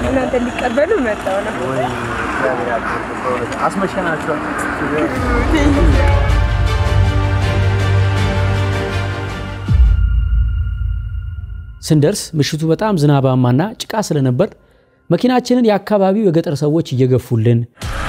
እናንተ ሊቀበሉ መጣው ነው። አስመሸናቸዋል። ስንደርስ ምሽቱ በጣም ዝናባማና ጭቃ ስለነበር መኪናችንን የአካባቢው የገጠር ሰዎች እየገፉልን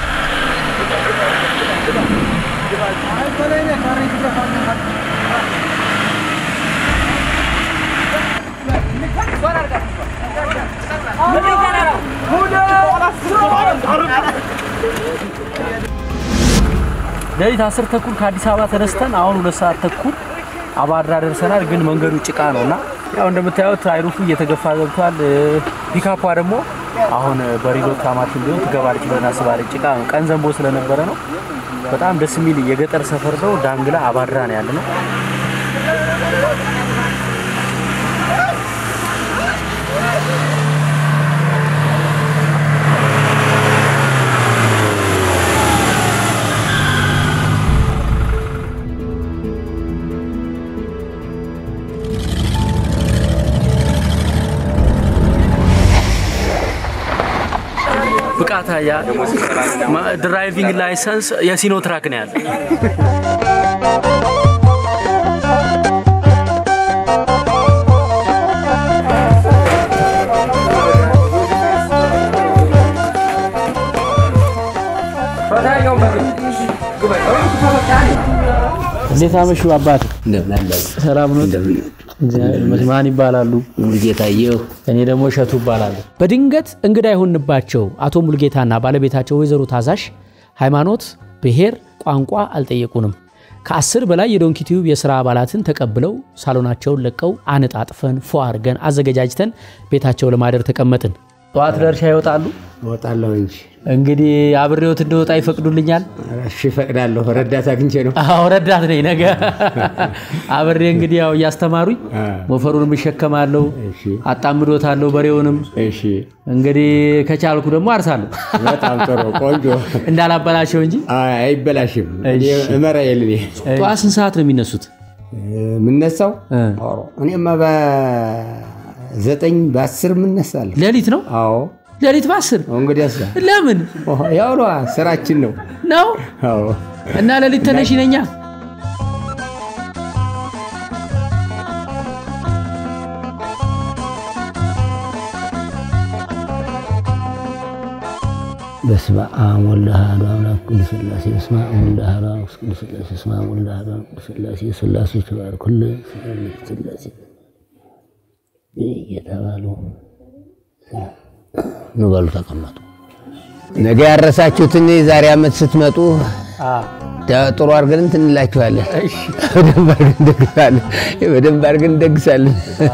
ሌሊት አስር ተኩል ከአዲስ አበባ ተነስተን አሁን ሁለት ሰዓት ተኩል አባድራ ደርሰናል። ግን መንገዱ ጭቃ ነው እና ያው እንደምታዩት አይሩፉ እየተገፋ ገብቷል። ፒካፓ ደግሞ አሁን በሪሎት ካማችን ቢሆን ትገባለች ብለን አስባለች። ጭቃ ነው፣ ቀን ዘንቦ ስለነበረ ነው። በጣም ደስ የሚል የገጠር ሰፈር ነው። ዳንግላ አባድራ ነው ያለ ነው። ብቃት ያ ድራይቪንግ ላይሰንስ የሲኖ ትራክ ነው ያለ። እንዴት አመሹ አባት? ሰላም ነው? ማን ይባላሉ? ሙሉጌታየሁ እኔ ደግሞ እሸቱ እባላለሁ። በድንገት እንግዳ የሆንባቸው አቶ ሙልጌታና ባለቤታቸው ወይዘሮ ታዛሽ ሃይማኖት፣ ብሔር፣ ቋንቋ አልጠየቁንም። ከአስር በላይ የዶንኪ ቲዩብ የሥራ አባላትን ተቀብለው ሳሎናቸውን ለቀው አነጣጥፈን ፎ አድርገን አዘገጃጅተን ቤታቸው ለማደር ተቀመጥን። ጠዋት ለእርሻ ይወጣሉ። እወጣለሁ እንጂ እንግዲህ አብሬዎት እንደወጣ ይፈቅዱልኛል? እሺ እፈቅዳለሁ። ረዳት አግኝቼ ነው። አዎ ረዳት ነኝ። ነገ አብሬ እንግዲህ ያው እያስተማሩኝ ሞፈሩንም እሸከማለሁ፣ እሺ አጣምዶታለሁ በሬውንም እሺ፣ እንግዲህ ከቻልኩ ደግሞ አርሳለሁ በጣም ጥሩ ቆንጆ። እንዳላበላሸው እንጂ። አይ፣ አይበላሽም። እኔ እሺ። እመራ የልኔ ጠዋት ስንት ሰዓት ነው የሚነሱት? የምነሳው እ። ኧረ፣ እኔማ በዘጠኝ በአስር የምነሳለሁ። ሌሊት ነው? አዎ ሌሊት በአስር እንግዲህ ያሳ ለምን ያው ነዋ ስራችን ነው። ነው? አዎ እና ሌሊት ተነሽ ነኛ። በስመ አብ ወወልድ ወመንፈስ አምላክ ቅዱስ ሥላሴ በስመ አብ ወወልድ ወመንፈስ ቅዱስ ሥላሴ በስመ አብ ወወልድ ወመንፈስ ቅዱስ ሥላሴ ሥላሴ ተባረክ ሁሉ ሥላሴ እየተባሉ ኑ በሉ ተቀመጡ። ነገ ያረሳችሁትን የዛሬ ዓመት ስትመጡ ጥሩ አድርገን እንትን እንላችኋለን። በደንብ አድርገን እንደግሳለን። በደንብ አድርገን እንደግሳለን።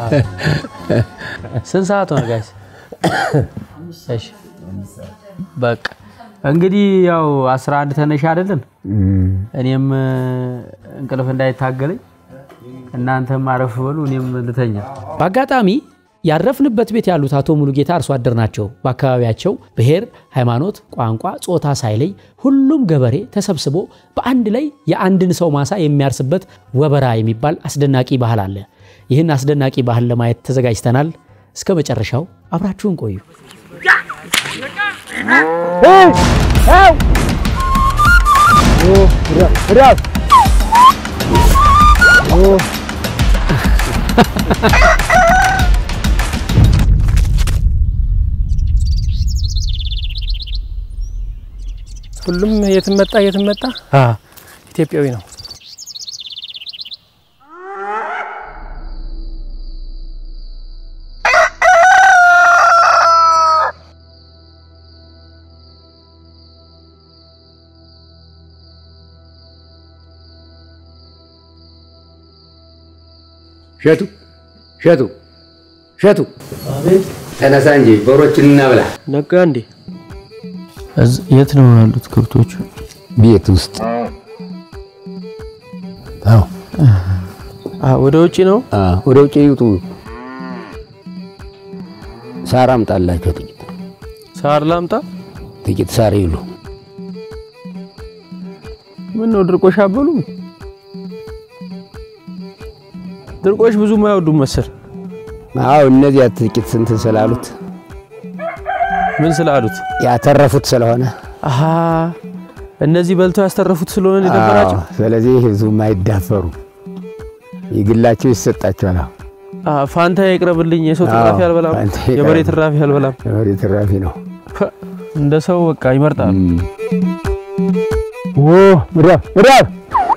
ስንት ሰዓት ሆነ ጋይስ? እሺ በቃ እንግዲህ ያው 11 ተነሽ አይደለን? እኔም እ፣ እንቅልፍ እንዳይታገለኝ እናንተም አረፍ በሉ፣ እኔም ልተኛ። በአጋጣሚ ያረፍንበት ቤት ያሉት አቶ ሙሉጌታ አርሶ አደር ናቸው። በአካባቢያቸው ብሔር፣ ሃይማኖት፣ ቋንቋ፣ ጾታ ሳይለይ ሁሉም ገበሬ ተሰብስቦ በአንድ ላይ የአንድን ሰው ማሳ የሚያርስበት ወበራ የሚባል አስደናቂ ባህል አለ። ይህን አስደናቂ ባህል ለማየት ተዘጋጅተናል። እስከ መጨረሻው አብራችሁን ቆዩ። ሁሉም የትም መጣ የትም መጣ ኢትዮጵያዊ ነው። ሸቱ ሸቱ ሸቱ ተነሳ እንጂ በሮችን እናብላ። ነጋ እንዴ? የት ነው ያሉት ከብቶቹ? ቤት ውስጥ አዎ፣ ወደ ውጭ ነው። ወደ ውጭ ይውጡ። ሳር አምጣላቸው። ጥቂት ሳር ላምጣ። ጥቂት ሳር ይሉ። ምን ነው ድርቆሽ አበሉም? ድርቆሽ ብዙም አይወዱም መሰል። አዎ፣ እነዚያ ጥቂት ስንትን ስላሉት ምን ስላሉት? ያተረፉት ስለሆነ አሀ እነዚህ በልተው ያስተረፉት ስለሆነ ነው የደበራቸው። አዎ፣ ስለዚህ ህዝቡም አይዳፈሩ የግላቸው ይሰጣቸዋል። አዎ፣ አ ፋንታ ይቅረብልኝ፣ የሰው ትራፊ አዎ፣ አልበላም፣ ፋንታ የበሬ ይቅረብ። ትራፊ አልበላም። የበሬ ትራፊ ነው። ፐ፣ እንደ ሰው በቃ ይመርጣሉ። ኦ ምዳብ ምዳብ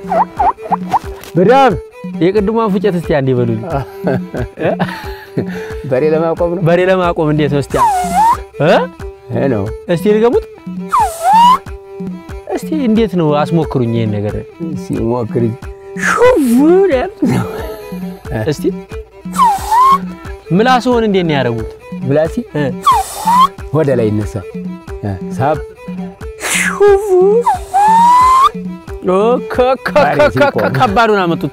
ምዳብ የቅድሟን ፉጨት እስቲ አንዴ በሉኝ። በሬ ለማቆም ነው በሬ ለማቆም እንዴት ነው እስቲ እ ይሄ ነው። እስቲ ልገሙት እስቲ እንዴት ነው አስሞክሩኝ ይሄን ነገር ሲሞክር ሹፉን ያል እስቲ ምላስዎን እንዴት ነው ያደረጉት? ብላሲ እ ወደ ላይ ይነሳል። እ፣ ሳብ ኦ ከ ከ ከ ከ ከ ከባዱን አመጡት።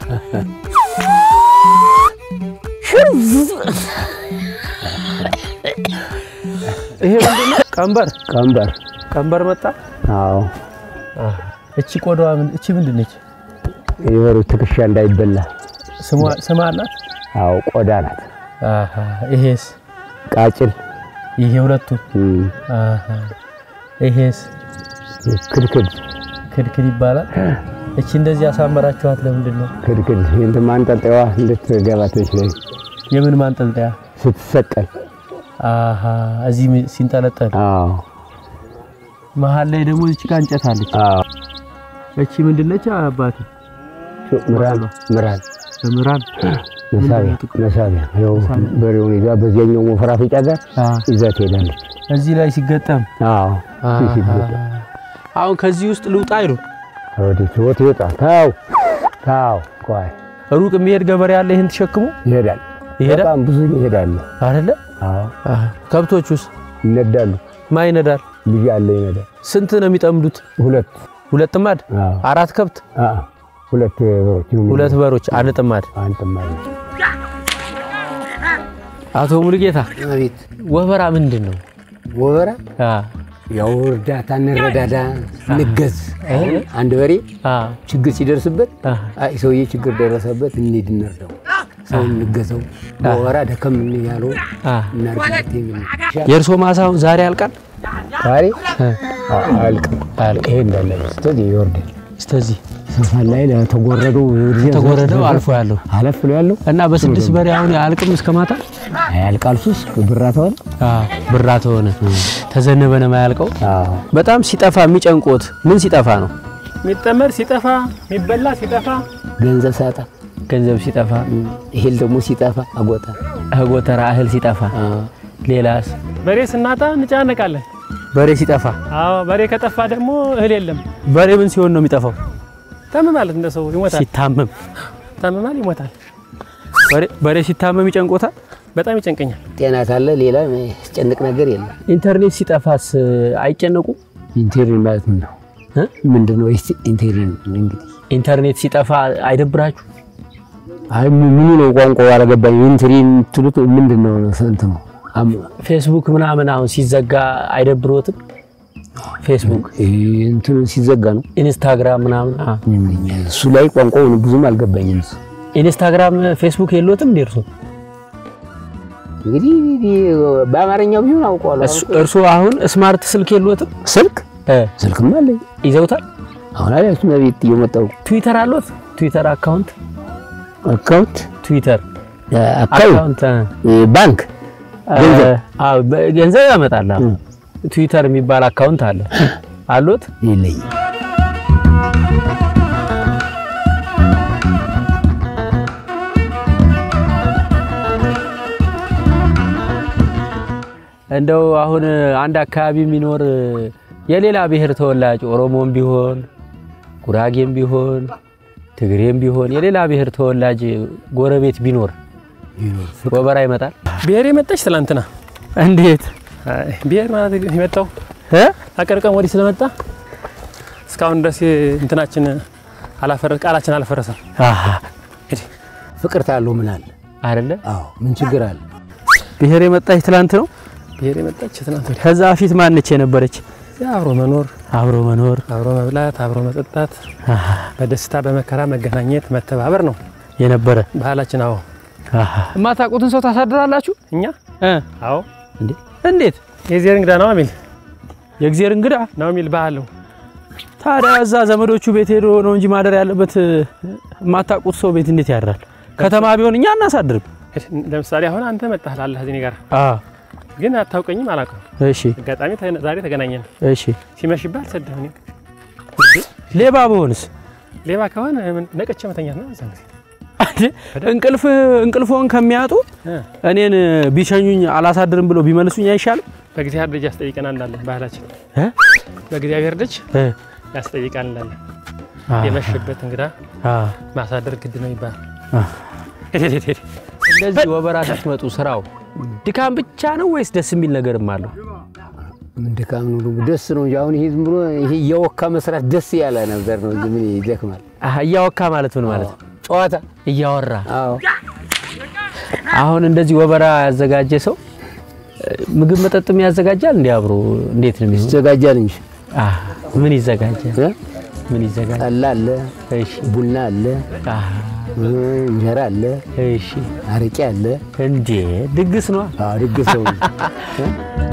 ይሄ ምንድን ነው? ቀንበር ቀንበር። ቀንበር መጣ። አዎ እቺ ቆዳዋ ምን እቺ ምንድን ነች? የበሬው ትከሻ እንዳይበላ። ስሟ ስም አላት? አዎ ቆዳ ናት። አሃ ይሄስ ቃጭል ይሄ ሁለቱ እም፣ አሃ ይሄስ ክድክድ ክድክድ ይባላል። እቺ እንደዚህ ያሳመራችኋት ለምንድን ነው? ክድክድ እንትን ማንጠልጠዋ እንድትገባ ትችለኝ የምን ማንጠልጠያ? ስትሰቀል። አሃ እዚህ ሚ- ሲንጠለጠል አዎ መሀል ላይ ደግሞ እቺ ጋር እንጨት አለች። አዎ እቺ ምንድን ነች አባቴ? ምራን ምራን ምራን መሳቢያ መሳቢያ ይኸው በሬውን ይዛ በዚያኛው መፈራፈጫ ጋር ይዛ ትሄዳለች። እዚህ ላይ ሲገጠም አዎ ሲሲበት አሁን ከዚህ ውስጥ ልውጣ አይሉ ወዴት ወት ይወጣ ታው ታው ቆይ ሩቅ የሚሄድ ገበሬ ያለ ይህን ተሸክሞ ይሄዳል። ይሄዳል በጣም ብዙ ይሄዳሉ። አይደለ? አዎ ከብቶቹስ ይነዳሉ። ማን ይነዳል? ልጅ አለ ይነዳል። ስንት ነው የሚጠምዱት? ሁለት ሁለት ጥማድ፣ አዎ አራት ከብት፣ አዎ ሁለት በሮች ነው ሁለት በሮች፣ አንድ ጥማድ። አንተ ማለት አቶ ሙሉጌታ አቤት ወበራ ምንድን ነው? ወበራ አ ያው እርዳታ እንረዳዳ እንገዝ። አንድ በሬ አ ችግር ሲደርስበት አ አይ ሰውዬ ችግር ደረሰበት እንሂድ እንርዳው፣ ሰው እንገዘው፣ ወበራ ደከም ያለው አ እናርግለት የሚል የእርሶ ማሳውን ዛሬ ያልቃል? ዛሬ አልቅም አልቅ ይሄ እንዳለ ስለዚህ ይወርዳል እስከዚህ ሰፋን ላይ ለተጎረደው ተጎረደው አልፎ ያለው አለፍ ብሎ ያለው እና በስድስት በሬ አሁን አያልቅም እስከ ማታ ያልቃል። ሱስ ብራተዋል አ ብራ ተሆነ ተዘነበ ነው የማያልቀው። አዎ በጣም ሲጠፋ የሚጨንቆት ምን ሲጠፋ ነው? የሚጠመድ ሲጠፋ የሚበላ ሲጠፋ ገንዘብ ሳጣ ገንዘብ ሲጠፋ፣ ይሄል ደግሞ ሲጠፋ አጎጣ ጎተራ እህል ሲጠፋ፣ ሌላስ በሬ ስናጣ እንጨናነቃለን። በሬ ሲጠፋ። አዎ በሬ ከጠፋ ደግሞ እህል የለም። በሬ ምን ሲሆን ነው የሚጠፋው? ታመማለት እንደ ሰው ይሞታል። ሲታመም። ታመማል፣ ይሞታል። በሬ- በሬ ሲታመም ይጨንቆታል። በጣም ይጨንቀኛል። ጤና ካለ ሌላ ያስጨንቅ ነገር የለም። ኢንተርኔት ሲጠፋስ አይጨነቁም? ኢንቴሪን ማለት ምን ነው? እ? ምንድን ነው ይስ ኢንቴሪን እንግዲህ ኢንተርኔት ሲጠፋ አይደብራችሁ? አይ ምን- ምኑ ነው ቋንቋው አልገባኝ። ኢንቴሪን ትሉት ምንድን ነው? ስንት ነው? አም- ፌስቡክ ምናምን አሁን ሲዘጋ አይደብሮትም? ፌስቡክ፣ እንትኑ ሲዘጋ ነው። ኢንስታግራም ምናምን አ እሱ ላይ ቋንቋው ብዙም አልገባኝም። እሱ ኢንስታግራም፣ ፌስቡክ የሎትም እንዴ እርሶ? እንግዲህ በአማርኛው ቢሆን አውቀዋለሁ። እሱ- እርሶ አሁን ስማርት ስልክ የሎትም? ስልክ እ ስልክም አለኝ ይዘውታል? አሁን አላችሁ ቤት እየመጣሁ ትዊተር አሎት? ትዊተር አካውንት አካውንት ትዊተር አካውንት አካውንት ባንክ ገንዘብ አዎ፣ በ- ገንዘብ ያመጣል። አዎ። ትዊተር የሚባል አካውንት አለ አሎት? የለኝ እንደው አሁን አንድ አካባቢ የሚኖር የሌላ ብሔር ተወላጅ ኦሮሞም ቢሆን ጉራጌም ቢሆን ትግሬም ቢሆን የሌላ ብሔር ተወላጅ ጎረቤት ቢኖር ወበራ ይመጣል። ብሔር የመጣች ትላንትና እንዴት አይ፣ ብሔር ማለት የመጣው እ? አቀርቀም ወዲህ ስለመጣ እስካሁን ድረስ እንትናችን አላፈረስ ቃላችን አልፈረሰም። አሃ ፍቅር ታለው ምን አለ? አይደለ አዎ ምን ችግር አለ? ብሔር የመጣች ትላንት ነው። ብሔር የመጣች ትናንት ወዲህ ከዛ በፊት ማነች የነበረች? አብሮ መኖር፣ አብሮ መኖር አብሮ መብላት፣ አብሮ መጠጣት፣ አሃ በደስታ በመከራ መገናኘት፣ መተባበር ነው የነበረ ባህላችን። አዎ አሃ የማታውቁትን ሰው ታሳድራላችሁ እኛ እ አዎ እንዴ እንዴት የእግዚአብሔር እንግዳ ነው የሚል የእግዚአብሔር እንግዳ ነው የሚል ባህል ነው። ታዲያ እዛ ዘመዶቹ ቤት ሄዶ ነው እንጂ ማደር ያለበት የማታውቁት ሰው ቤት እንዴት ያድራል? ከተማ ቢሆን እኛ አናሳድርም። ለምሳሌ አሁን አንተ መጣህ ላለህ እኔ ጋር አ ግን አታውቀኝም፣ አላውቅም። እሺ አጋጣሚ ተ- ዛሬ ተገናኘን። እሺ ሲመሽብህ አልሰደህ እኔ ሌባ በሆንስ ሌባ ከሆነ ምን- ነቅቼ መተኛት ነው። እዛን ጊዜ አንዴ እንቅልፍ እንቅልፎን ከሚያጡ እ፣ እኔን ቢሸኙኝ አላሳድርም ብሎ ቢመልሱኝ አይሻልም? በእግዚአብሔር ደጅ ያስጠይቀናል እንዳለን ባህላችን እ? በእግዚአብሔር ደጅ እ ያስጠይቃል እንዳለን አ የመሸበት እንግዳ አ ማሳደር ግድ ነው ይባላል። አ ሄድ ሄድ ሄድ እንደዚህ ወበራ ስትመጡ ስራው ድካም ብቻ ነው ወይስ ደስ የሚል ነገርም አለው? ምን ድካም ነው ደግሞ ደስ ነው እንጂ አሁን ይሄ ዝም ብሎ ይሄ እያወካ መስራት ደስ ያለ ነገር ነው እንጂ ምን ይደክማል? አህ እያወካ ማለት ምን ማለት ነው? ጨዋታ እያወራ አዎ አሁን እንደዚህ ወበራ ያዘጋጀ ሰው እ፣ ምግብ መጠጥም ያዘጋጃል እንዴ? አብሮ እንዴት ነው የሚሆነው? ይዘጋጃል እንጂ አህ ምን ይዘጋጃል? እ? ምን ይዘጋጃል? ጠላ አለ፣ እሺ ቡና አለ፣ አህ እ፣ እንጀራ አለ፣ እሺ አረቄ አለ። እንዴ ድግስ ነው። አዎ ድግስ ነው እንጂ።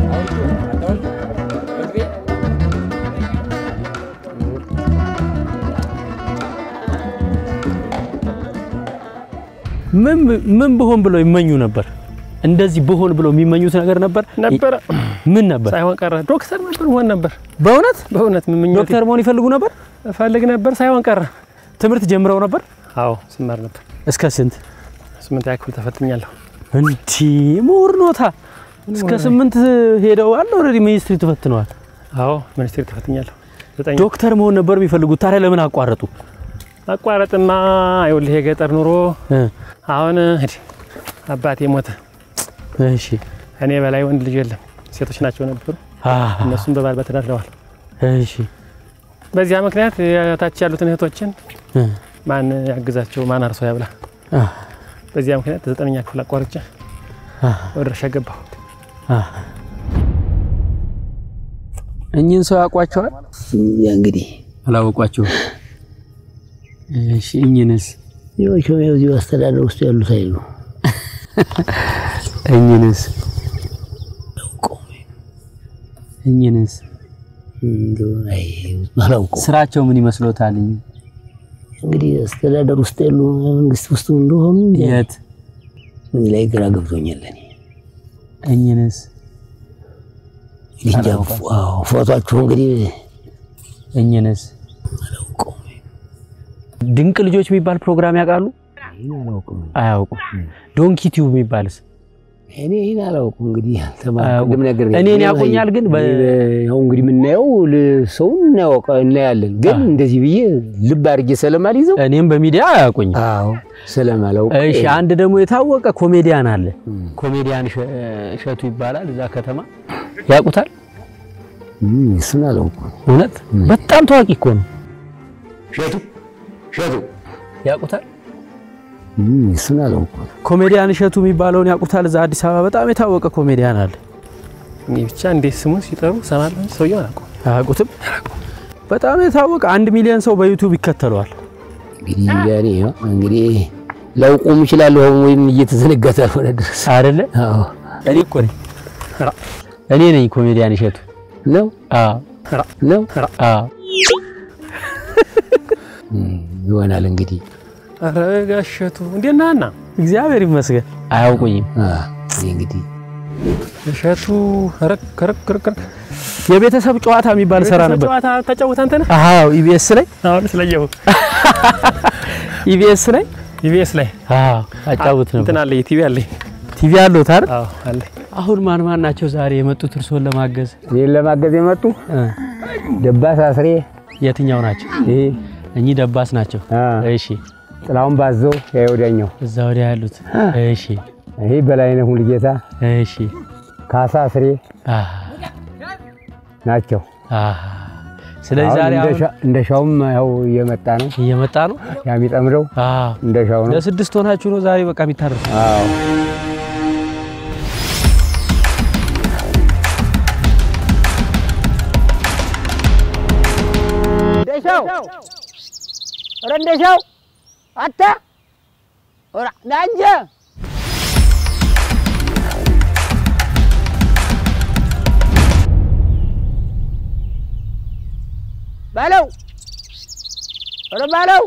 ምን ምን ብሆን ብለው ይመኙ ነበር? እንደዚህ ብሆን ብለው የሚመኙት ነገር ነበር ነበረ ምን ነበር? ሳይሆን ቀረ። ዶክተር ነበር መሆን ነበር። በእውነት በእውነት ምኞቴ ዶክተር መሆን ይፈልጉ ነበር? እፈልግ ነበር። ሳይሆን ቀረ። ትምህርት ጀምረው ነበር? አዎ ስማር ነበር። እስከ ስንት? ስምንተኛ ክፍል ተፈትኛለሁ። እንዲ ምሁር ኖታ እስከ ስምንት ሄደው አለ ኦልሬዲ ሚኒስትሪ ተፈትነዋል። አዎ ሚኒስቴር ተፈትኛለሁ። ዘጠኝ ዶክተር መሆን ነበር የሚፈልጉት። ታዲያ ለምን አቋረጡ? አቋረጥማ ይኸውልህ የገጠር ኑሮ እ አሁን እንግዲህ አባቴ ሞተ። እሺ እኔ በላይ ወንድ ልጅ የለም፣ ሴቶች ናቸው ነበሩ። አ እነሱም በባል በተዳድረዋል። እሺ በዚያ ምክንያት የታች ያሉትን እህቶችን እ ማን ያግዛቸው? ማን አርሶ ያብላ? አ በዚያ ምክንያት ዘጠነኛ ክፍል አቋርጬ አ ወደ እርሻ ገባሁ። አ እኚህን ሰው ያውቋቸዋል? ያ እንግዲህ አላወቋቸውም። እሺ እኚህንስ ይኸው ያው እዚሁ አስተዳደር ውስጥ ያሉት አይሉ እኚህንስ እኚህንስ እንደው አይ አላውቀውም። ስራቸው ምን ይመስሎታል? እኚህ እንግዲህ አስተዳደር ውስጥ ያሉ መንግስት ውስጥ እንደሆኑ የት ምን ላይ ግራ ገብቶኛል። እኔ እኚህንስ እንጃ አዎ፣ ፎቶአችሁ እንግዲህ እኚህንስ ድንቅ ልጆች የሚባል ፕሮግራም ያውቃሉ? ይህን አላውቅም። አያውቁም። ዶንኪ ቲዩብ የሚባልስ እኔ ይህን አላውቅም። እንግዲህ አያውቁም። አልተማርኩም ነገር እኔን ያውቁኛል ግን በ- ያው እንግዲህ የምናየው ል- ሰውን እናያውቀ እናያለን፣ ግን እንደዚህ ብዬ ልብ አድርጌ ስለማልይዘው እኔም በሚዲያ አያውቁኝ። አዎ ስለማላውቅ እሺ አንድ ደግሞ የታወቀ ኮሜዲያን አለ። ኮሜዲያን እሸ- እሸቱ ይባላል። እዛ ከተማ ያውቁታል። እም፣ እሱን አላውቅም። እውነት በጣም ታዋቂ እኮ ነው። ሸቱ ሸቱ ያውቁታል። እም፣ እሱን አላውቅም። ኮሜዲያን እሸቱ የሚባለውን ያውቁታል። እዛ አዲስ አበባ በጣም የታወቀ ኮሜዲያን አለ። እኔ ብቻ እንዴት ስሙን ሲጠሩ ሰማለሁ እንጂ ሰውየው አላውቀውም። አያውቁትም። በጣም የታወቀ አንድ ሚሊዮን ሰው በዩቲዩብ ይከተለዋል። እንግዲህ ያኔ ያው እንግዲህ ላውቁም እችላለሁ ወይም እየተዘነጋ ካልሆነ ድረስ አይደለ? አዎ እኔ እኮ ነኝ እኔ ነኝ ኮሜዲያን እሸቱ። ነው አዎ ነው አዎ እም፣ ይሆናል እንግዲህ ኧረ ጋሸቱ እንዴት ነህ ሀና? እግዚአብሔር ይመስገን። አያውቁኝም። አ ይሄ እንግዲህ እሸቱ ረክ ረክ ረክ ረክ የቤተሰብ ጨዋታ የሚባል ሰራ ነበር። ጨዋታ ተጫውተ አንተ ነህ? አዎ ኢቢኤስ ላይ አሁን ስለየው ኢቢኤስ ላይ ኢቢኤስ ላይ አዎ አጫውት ነበር። እንትን አለ ቲቪ አለ። ቲቪ አለው ታር አዎ አለ። አሁን ማን ማን ናቸው ዛሬ የመጡት እርስዎን ለማገዝ? ይሄን ለማገዝ የመጡ እ ደባስ አስሬ የትኛው ናቸው? ይሄ እኚህ ደባስ ናቸው። አ እሺ ጥላውን ባዘው ያ ወዲያኛው እዛ ወዲያ ያሉት እሺ ይሄ በላይነህ ሙሉጌታ እሺ ካሳ አስሬ አ ናቸው። አ ስለዚህ አሁን ዛሬ እንደ አሁን ሻ- እንደ ሻውም ያው እየመጣ ነው እየመጣ ነው። ያ የሚጠምደው አ እንደ ሻው ነው። ለስድስት ሆናችሁ ነው ዛሬ በቃ የሚታረሱ። አዎ እንደሻው ኧረ እንደሻው አታ ኧረ ና እንጂ ባለው ኧረ ባለው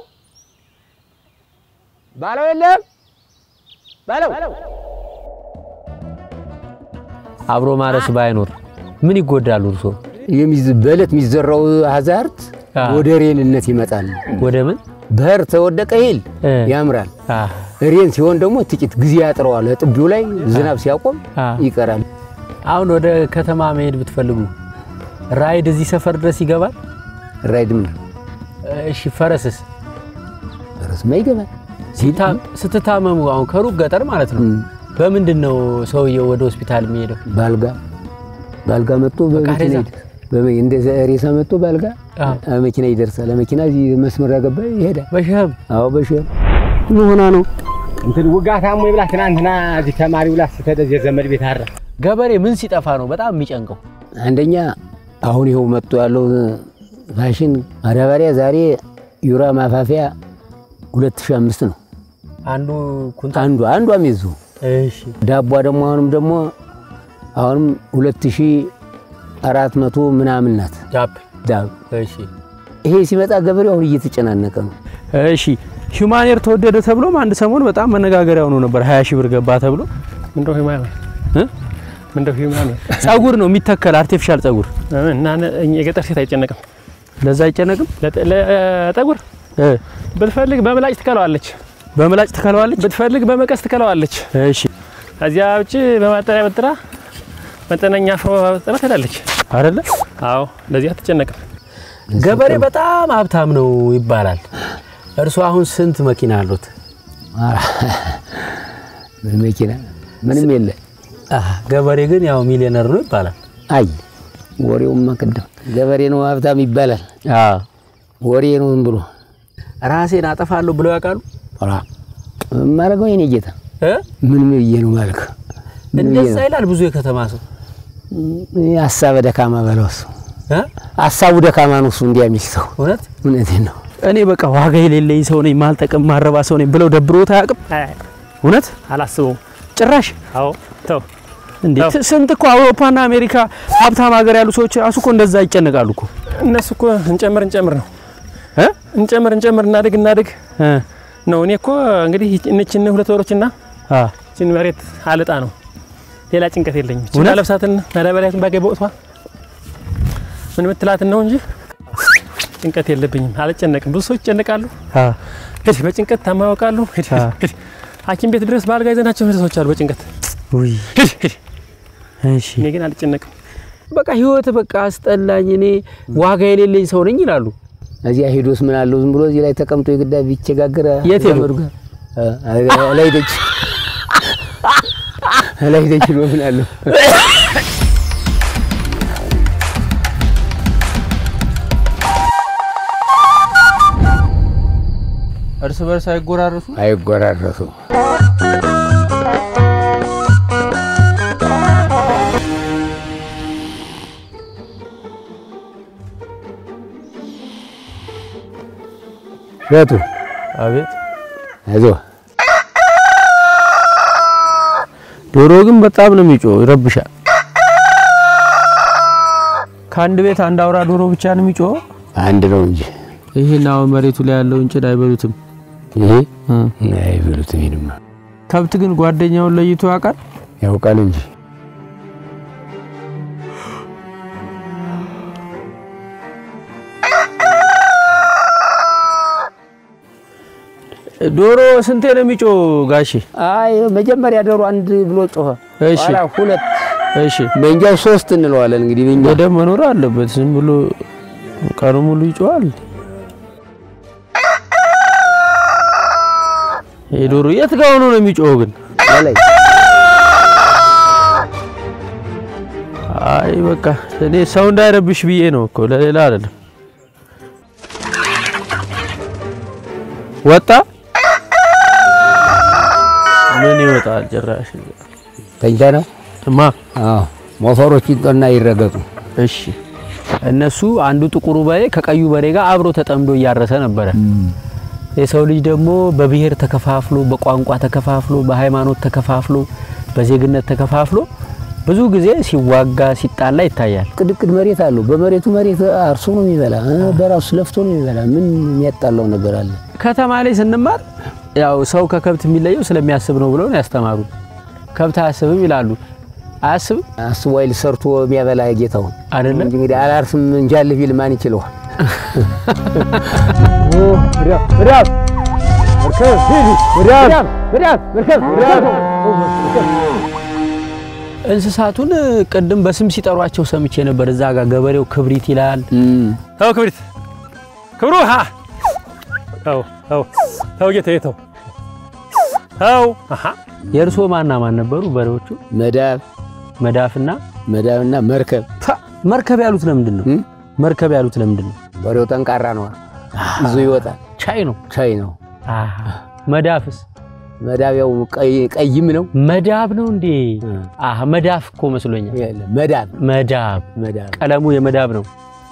ባለው የለም ባለው አብሮ ማረስ ባይኖር ምን ይጎዳሉ እርሶ? የሚዝ- በዕለት የሚዘራው አዛርት አ። ወደ ሬንነት ይመጣል። ወደ ምን በር ተወደቀ ይል እ። ያምራል። አ ሬን ሲሆን ደግሞ ጥቂት ጊዜ ያጥረዋል። ጥቢው ላይ ዝናብ ሲያቆም አ ይቀራል። አሁን ወደ ከተማ መሄድ ብትፈልጉ ራይድ እዚህ ሰፈር ድረስ ይገባል? ራይድም እሺ ፈረስስ? ረስማ ይገባል። ሲታ- ስትታመሙ አሁን ከሩቅ ገጠር ማለት ነው በምንድን ነው ሰውየው ወደ ሆስፒታል የሚሄደው? ባልጋ ባልጋ መጥቶ በመኪና ሬሳ? ይደርሳል። በመ- እንደ ሬሳ መጥቶ ባልጋ አ አ፣ መኪና ይደርሳል። መኪና እዚህ መስመር ያገባ ይሄዳል። በሸህም አዎ በሽም ምን ሆና ነው እንትን ውጋታሞ ይብላ ትናንትና እዚህ ተማሪ ብላ ስተደዝ የዘመድ ቤት አራ ገበሬ ምን ሲጠፋ ነው በጣም የሚጨንቀው? አንደኛ አሁን ይኸው መጥቶ ያለው ፋሽን ማዳበሪያ ዛሬ ዩራ ማፋፊያ 2005 ነው አንዱ ኩንታ አንዷ አንዷ ሚዙ እሺ ዳቧ ደግሞ አሁንም ደግሞ አሁንም 2400 ምናምን ናት ጃፕ ዳብ እሺ ይሄ ሲመጣ ገበሬው አሁን እየተጨናነቀ ነው። እሺ ሂውማኔር ተወደደ ተብሎም አንድ ሰሞን በጣም መነጋገሪያ ሆኖ ነበር። 20 ሺህ ብር ገባ ተብሎ ምንድነው ሂውማኔር እ? ምንድነው ሂውማኔር ጸጉር ነው የሚተከል አርቲፊሻል ጸጉር። እና እኛ የገጠር ሴት አይጨነቅም ለዛ አይጨነቅም። ለጠ- ለጠጉር እ ብትፈልግ በምላጭ ትከለዋለች፣ በምላጭ ትከለዋለች። ብትፈልግ በመቀስ ትከለዋለች። እሺ ከዚያ ውጭ በማጠሪያ በጥራ መጠነኛ አፍሮ በጥራ ትሄዳለች። አይደለ አዎ ለዚህ አትጨነቅም። ገበሬ በጣም ሀብታም ነው ይባላል። እርሱ አሁን ስንት መኪና አሉት? መኪና ምንም የለ። አህ፣ ገበሬ ግን ያው ሚሊዮነር ነው ይባላል። አይ ወሬውማ ቅድም ገበሬ ነው ሀብታም ይባላል። አዎ ወሬ ነው ዝም ብሎ ራሴን አጠፋለሁ ብለው ያውቃሉ? ኧረ ማረገው የኔ ጌታ እ? ምን ብዬ ነው ማልክ? ምን ብዬ እንደዛ ነው? ይላል ብዙ የከተማ ሰው ሀሳበ ደካማ በለው እሱ እ? ሀሳቡ ደካማ ነው እሱ እንዲያ የሚል ሰው እውነት እውነቴን ነው። እኔ በቃ ዋጋ የሌለኝ ሰው ነኝ፣ ማልጠቅም ማረባ ሰው ነኝ ብለው ደብሮት አያውቅም። አይ እውነት አላስበውም። ጭራሽ አዎ ተው እንዴ አዎ። ት- ስንት እኮ አውሮፓና አሜሪካ ሀብታም ሀገር ያሉ ሰዎች ራሱ እኮ እንደዛ ይጨነቃሉ እኮ እነሱ እኮ እንጨምር እንጨምር ነው እ? እንጨምር እንጨምር እናድግ እናድግ እ ነው። እኔ እኮ እንግዲህ እነችን ሁለት ወሮችና አ ችን መሬት አልጣ ነው። ሌላ ጭንቀት የለኝም። ችን እውነት? ለብሳትን ማዳበሪያትን ባገኝ በወቅቷ ምን ምትላትን ነው እንጂ ጭንቀት የለብኝም። አልጨነቅም። ብዙ ሰዎች ይጨነቃሉ። አ ሂድ በጭንቀት ታማ ያውቃሉ። ሂድ አ ሂድ ሐኪም ቤት ድረስ በአልጋ ይዘናቸው ሄደ ሰዎች አሉ በጭንቀት ውይ ሂድ ሂድ። እሺ እኔ ግን አልጨነቅም። በቃ ህይወት በቃ አስጠላኝ፣ እኔ ዋጋ የሌለኝ ሰው ነኝ ይላሉ። እዚያ ሄዶስ ምን አለው ዝም ብሎ እዚህ ላይ ተቀምጦ የግዳ ቢቸጋገር የት ሄዱ? ዘመዱ ጋር አ- ላይ ደጅ ላይ ደጅ ነው ምን አለው እርስ በርስ አይጎራረሱ። አይጎራረሱ ሸቱ አቤት አይዞህ ዶሮ ግን በጣም ነው የሚጮህ፣ ይረብሻል። ከአንድ ቤት አንድ አውራ ዶሮ ብቻ ነው የሚጮህ። አንድ ነው እንጂ ይሄን አሁን መሬቱ ላይ ያለውን ጭድ አይበሉትም። ይሄ አይበሉትም። ይሄንማ ከብት ግን ጓደኛውን ለይቶ ያውቃል። ያውቃል እንጂ ዶሮ ስንቴ ነው የሚጮህ ጋሼ? አይ መጀመሪያ ዶሮ አንድ ብሎ ጮኸ። እሺ ኋላ ሁለት እሺ፣ በእንጃው ሶስት እንለዋለን እንግዲህ በእኛ ገደብ መኖር አለበት። ዝም ብሎ ቀኑ ሙሉ ይጮሃል። ይሄ ዶሮ የት ጋር ሆኖ ነው የሚጮኸው ግን? ላይ አይ በቃ እኔ ሰው እንዳይረብሽ ብዬ ነው እኮ ለሌላ አይደለም። ወጣ ምን ይወጣል ጭራሽ ተኝታ ነው። እማ አዎ ሞፈሮች ይንጦና ይረገጡ። እሺ እነሱ አንዱ ጥቁሩ በሬ ከቀዩ በሬ ጋር አብሮ ተጠምዶ እያረሰ ነበረ። የሰው ልጅ ደግሞ በብሔር ተከፋፍሎ፣ በቋንቋ ተከፋፍሎ፣ በሃይማኖት ተከፋፍሎ፣ በዜግነት ተከፋፍሎ ብዙ ጊዜ ሲዋጋ ሲጣላ ይታያል። ቅድቅድ መሬት አለው። በመሬቱ መሬት አርሶ ነው የሚበላ፣ እ፣ በራሱ ለፍቶ ነው የሚበላ። ምን የሚያጣላው ነገር አለ? ከተማ ላይ ስንማር ያው ሰው ከከብት የሚለየው ስለሚያስብ ነው ብለው ነው ያስተማሩ። ከብት አያስብም ይላሉ። አያስብም አስቦ አይል ሰርቶ የሚያበላ ጌታውን አይደለም? እንጂ እንግዲህ አላርስም እንጃልህ ቢል ማን ይችለዋል? እንስሳቱን ቅድም በስም ሲጠሯቸው ሰምቼ ነበር። እዛ ጋር ገበሬው ክብሪት ይላል። ተው ክብሪት ክብሩ ሀ ተው ተው ተው ጌታዬ ተው ተው አሃ የእርሶ ማና ማን ነበሩ በሬዎቹ? መዳብ መዳፍና መዳብና መርከብ ፋ! መርከብ ያሉት ለምንድን ነው? እም? መርከብ ያሉት ለምንድን ነው? በሬው ጠንካራ ነው፣ ይዞ ይወጣል። ቻይ ነው። ቻይ ነው። አሃ መዳፍስ መዳብ ያው ቀይ- ቀይም ነው። መዳብ ነው እንዴ? አሃ መዳፍ እኮ መስሎኛል። የለም፣ መዳብ መዳብ መዳብ ቀለሙ የመዳብ ነው።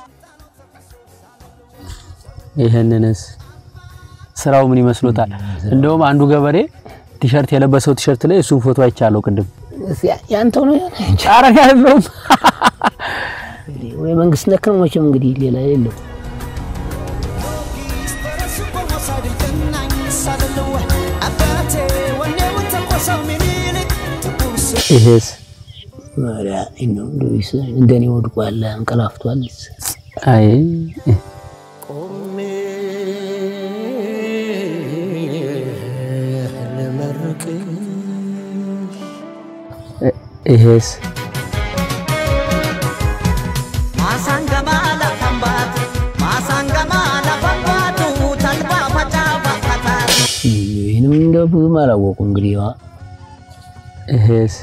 ይህንንስ ስራው ምን ይመስሎታል? እንደውም አንዱ ገበሬ ቲሸርት የለበሰው ቲሸርት ላይ እሱን ፎቶ አይቻለሁ ቅድም። ያንተው ነው የሆነ እንጂ ኧረ ያለውም ወይ መንግስት ነክ ነው መቼም እንግዲህ ሌላ የለው። ይሄስ ኧረ እንደው እንደው እንደኔ ወድቋል፣ አንቀላፍቷል። አይ ይሄስ ይህንም እንደው ብዙም አላወቁ እንግዲህ ያው ይሄስ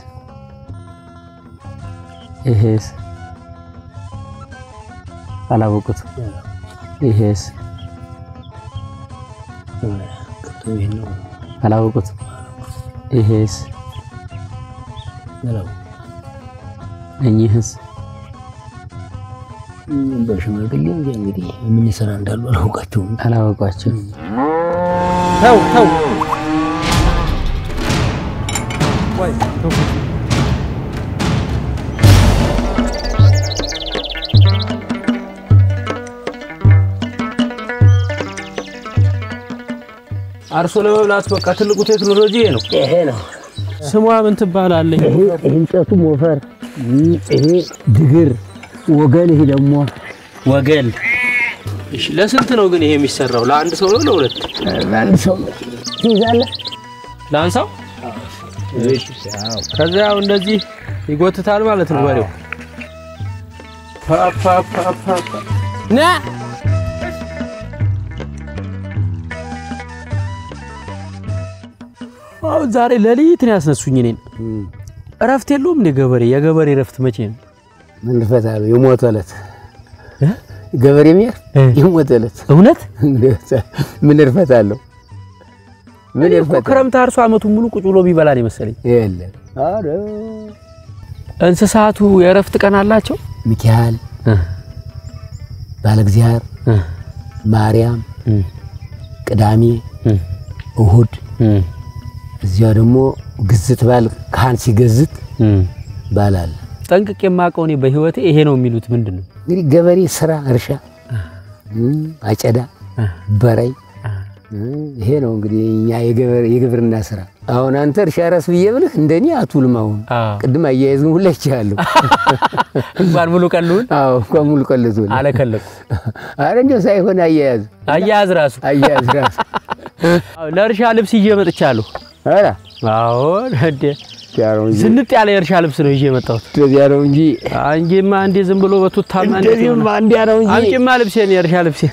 ይሄስ አላወቁት። ይሄስ ቅድም ይሄን ነው አላወቁት። ይሄስ ያላወቁ እኚህስ በሽማግሌ እንጂ እንግዲህ ምን ስራ እንዳሉ አላውቃቸውም። አላወቋቸው። ተው ተው ወይ ተው አርሶ ለመብላት በቃ ትልቁ ቴክኖሎጂ ይሄ ነው። ይሄ ነው ስሟ ምን ትባላለች? ይሄ እንጨቱ ሞፈር፣ ይሄ ድግር ወገን፣ ይሄ ደግሞ ወገል። እሺ፣ ለስንት ነው ግን ይሄ የሚሰራው? ለአንድ ሰው ነው ለሁለት? አንድ ሰው ትይዛለህ። ለአንሳው ከዚያ ያው እንደዚህ ይጎትታል ማለት ነው በሬው። ፓ ፓ ፓ ፓ ፓ። ና አሁን ዛሬ ሌሊት ነው ያስነሱኝ እኔን። እረፍት የለውም እንደ ገበሬ። የገበሬ እረፍት መቼ ነው? ምን ልፈታለሁ? የሞተ ዕለት ገበሬ ሚያር የሞተ ዕለት እውነት ምን እርፈታለሁ? ምን እኔ እኮ እርፈታ ክረምት አርሶ አመቱን ሙሉ ቁጭ ብሎ ቢበላ ነው የመሰለኝ። የለም። ኧረ እንስሳቱ የእረፍት ቀን አላቸው? ሚካኤል ባለ እግዚአብሔር ማርያም ቅዳሜ እሁድ እዚያ ደግሞ ግዝት ባል ካህን ሲገዝት ባላል ጠንቅቅ የማውቀው እኔ በህይወቴ ይሄ ነው የሚሉት ምንድን ነው? እንግዲህ ገበሬ ስራ እርሻ እም፣ አጨዳ በራይ እም፣ ይሄ ነው እንግዲህ እኛ የገበሬ- የግብርና ስራ። አሁን አንተ እርሻ ራስ ብዬ ብልህ እንደኔ አቱልም። አሁን አዎ። ቅድም አያያዝን ሁላ ይቻለሁ። እንኳን ሙሉ ቀልሁን አዎ እንኳን ሙሉ ቀልቶ አለከለኩ አረ እንደው ሳይሆን አያያዝ አያያዝ ራሱ አያያዝ ራስ አዎ፣ ለእርሻ ልብስ ይዤ መጥቻለሁ። አራ አዎ እንዴ ያለው እንጂ ዝንጥ ያለ የእርሻ ልብስ ነው ይዤ የመጣሁት። እንደዚያ ነው እንጂ አንጂማ እንዴ ዝም ብሎ በቱታማ እንዴት እንደዚህማ ይሆናል? እንዲያ ነው እንጂ አምጪማ ልብሴን የእርሻ ልብሴን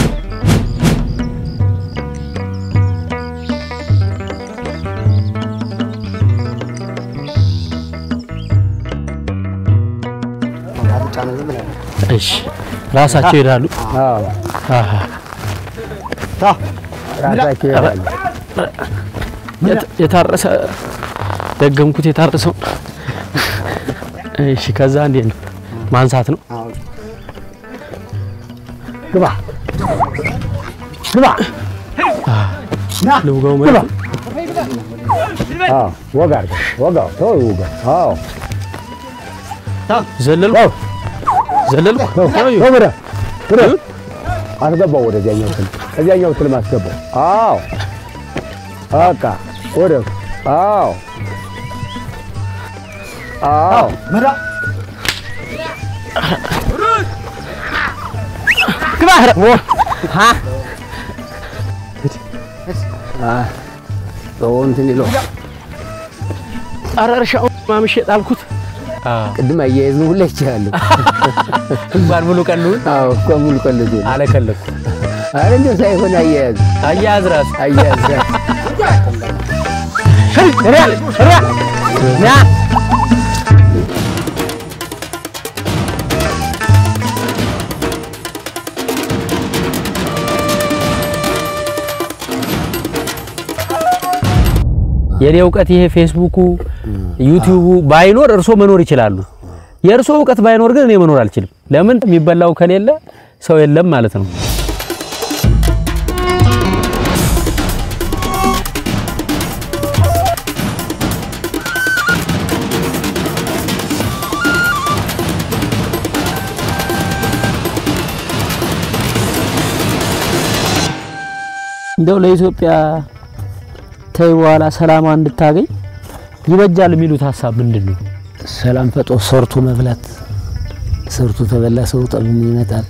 እሺ ራሳቸው ይሄዳሉ። አዎ አሃ ራሳቸው ያሉ የት- የታረሰ ደገምኩት። የታረሰው እሺ። ከዛ እንዴት ነው ማንሳት ነው? ግባ ግባ ልውጋው ማለት አዎ ወጋ አድርገው ወጋው ተው ይውጋ። አዎ ዘለልኩ ዘለልኩ ያዩ ወደ ወደ አስገባው ወደዚያኛው ትል እዚያኛው ትል ማስገባው። አዎ በቃ ወደ አዎ አዎ ሰው እንትን ይለው ኧረ እርሻው ማምሼ ጣልኩት። ቅድም አያይዝ ነው ሁላ ይችላሉ። እንኳን ሙሉ ቀሉን አዎ እኮ ሙሉ ቀልዱ አለከለኩ አረ እንደው ሳይሆን አያያዝ አያያዝ ራሱ አያያዝ የኔ እውቀት ይሄ ፌስቡኩ ዩቲዩቡ ባይኖር እርሶ መኖር ይችላሉ። የእርሶ እውቀት ባይኖር ግን እኔ መኖር አልችልም። ለምን የሚበላው ከሌለ ሰው የለም ማለት ነው። እንደው ለኢትዮጵያ ተይ በኋላ ሰላሟ እንድታገኝ ይበጃል የሚሉት ሀሳብ ምንድን ነው? ሰላም ፈጦ ሰርቶ መብላት ሰርቶ ተበላ ሰው ጠብም ይመጣል።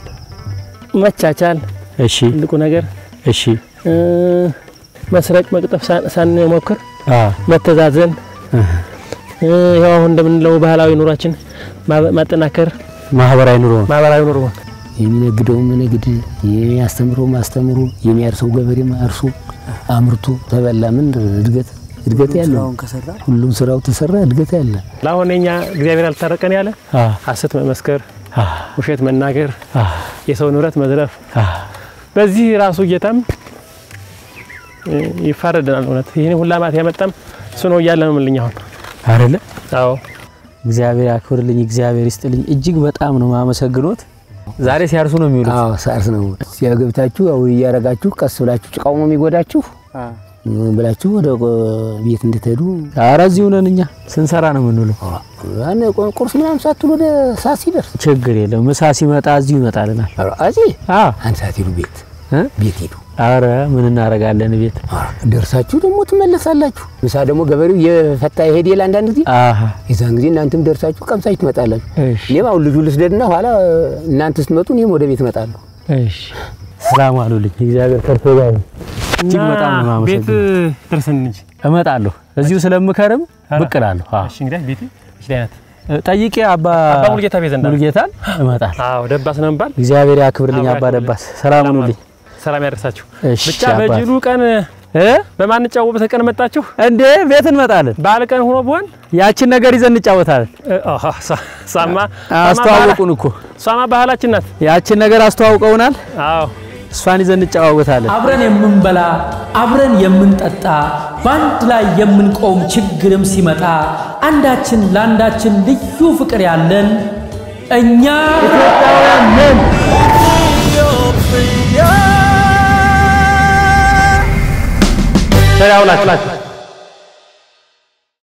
መቻቻል እሺ ትልቁ ነገር እሺ እ፣ መስረቅ መቅጠፍ ሳን- ሳንሞክር አ መተዛዘን እ፣ ያው አሁን እንደምንለው ባህላዊ ኑሯችን ማ- ማጠናከር ማህበራዊ ኑሮ ነው። ማህበራዊ ኑሮ የሚነግደው ንግድ፣ የሚያስተምረው ማስተምሩ፣ የሚያርሰው ገበሬም አርሶ አምርቶ ተበላ። ምን እድገት እድገት ያለ ሁሉም ስራው ተሰራ እድገት ያለ ለአሁን የኛ እግዚአብሔር ያልታረቀን ያለ አ ሐሰት መመስከር፣ አ ውሸት መናገር፣ አ የሰው ንብረት መዝረፍ አ በዚህ ራሱ ጌታም እ፣ ይፋረደናል። እውነት ይህን ሁላ ማት ያመጣም እሱ ነው እያለ ነው የምልኝ አሁን። አይደለ? አዎ እግዚአብሔር ያክብርልኝ፣ እግዚአብሔር ይስጥልኝ። እጅግ በጣም ነው ማመሰግኖት። ዛሬ ሲያርሱ ነው የሚውሉት። አዎ ሳርስ ነው ሲያገብታችሁ አው እያረጋችሁ ቀስ ብላችሁ ጭቃው ነው የሚጎዳችሁ ብላችሁ ወደ ቤት እንድትሄዱ ኧረ እዚሁ ነን እኛ ስንሰራ ነው የምንውለው። ያን ቁርስ ምናምን ሳትሉ ወደ ሰዓት ሲደርስ ችግር የለም። ምሳ ሲመጣ እዚሁ ይመጣልናል። እዚህ አ አንድ ሰዓት ሂዱ ቤት እ? ቤት ሂዱ ኧረ ምን እናደርጋለን ቤት ደርሳችሁ ደግሞ ትመለሳላችሁ። ምሳ ደግሞ ገበሬው የፈታ ይሄድ የለ አንዳንድ ጊዜ አሃ የዛን ጊዜ እናንተም ደርሳችሁ ቀምሳችሁ ትመጣላችሁ። እሺ እኔም አሁን ልጁ ልስደድና ኋላ እናንተ ስትመጡ እኔም ወደ ቤት እመጣለሁ። እሺ ሰላም አሉልኝ። እግዚአብሔር ከርቶ ጋር ይሁን። እጅግ በጣም ነው ቤት የማመሰግነው። ደርሰን እንጂ እመጣለሁ እዚሁ ስለምከርም ብቅ እላለሁ። አዎ እሺ እንግዲህ ቤት እሺ አይነት ጠይቄ አባ አባ ሙሉጌታ ቤት ዘንዳ ሙሉጌታን እመጣለሁ። አዎ ደባስ ነው የሚባል እግዚአብሔር ያክብርልኝ አባ አባ ያክብርልኝ። ደባስ። ሰላም ሁኑልኝ። ሰላም ያደርሳችሁ። እሺ ብቻ አባት። በጅሉ ቀን እ በማንጫወበት ቀን መጣችሁ። እንዴ ቤት እንመጣለን። በዓል ቀን ሆኖ ቢሆን ያችን ነገር ይዘን እንጫወታለን። እ፣ አሃ፣ ሳ- ሳማ አስተዋወቁን እኮ ሳማ ባህላችን ናት። ያችን ነገር አስተዋውቀውናል። አዎ እሷን ይዘን እንጨዋወታለን። አብረን የምንበላ አብረን የምንጠጣ በአንድ ላይ የምንቆም ችግርም ሲመጣ አንዳችን ለአንዳችን ልዩ ፍቅር ያለን እኛ ኢትዮጵያውያን ነን። ቸር ያውላችሁ።